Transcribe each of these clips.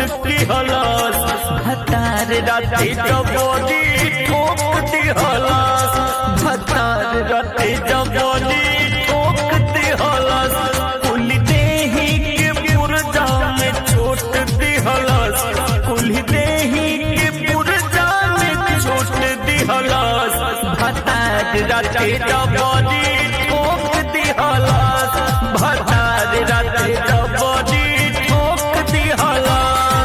दिहलस भतार राते जबोदी ठोक दिहलस भतार राते जबोदी ठोक दिहलस कुल देही के पुरजा में चोट दिहलस कुल देही के पुरजा में चोट दिहलस भतार राते जबोदी ठोक दिहलस भतार राते जबोदी ठोक दिहलस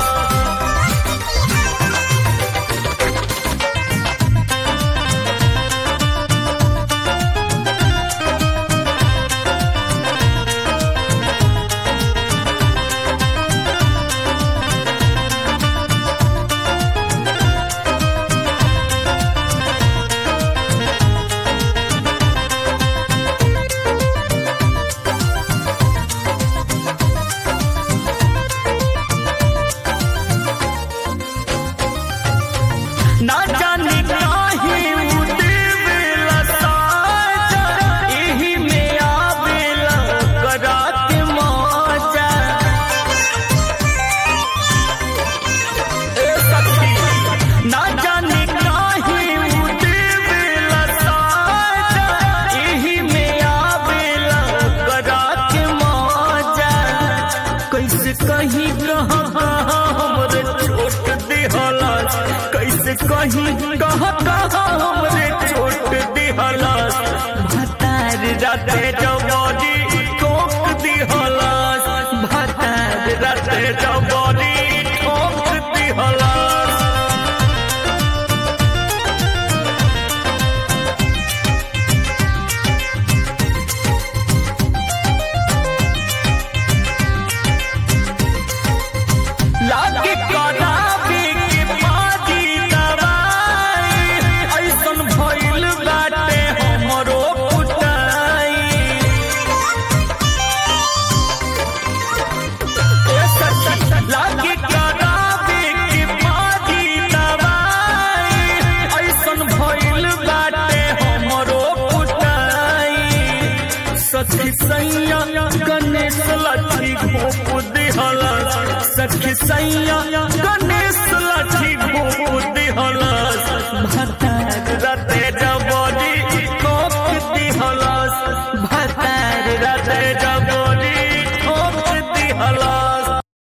ना जाने काहे उ देवेला साजा एही में आवेला करा के मौजा ए सखी ना जाने काहे उ देवेला साजा एही में आवेला करा के मौजा कैसे कहीं कहाँ हमरे छोट दिहलस कैसे कहीं कहाँ कहाँ हमरे छोट दिहलस भतार राते जबोदी ठोक दिहलस भतार राते जबोदी ठोक दिहलस लागे करावे के बाजी दवाई ऐसन भइल बाटे हमरो कुटाई ए सच्चा लागे करावे के बाजी दवाई ऐसन भइल बाटे हमरो कुटाई सखी सैया गणेश लक्ष्मी घोप दिहलस सखी सैया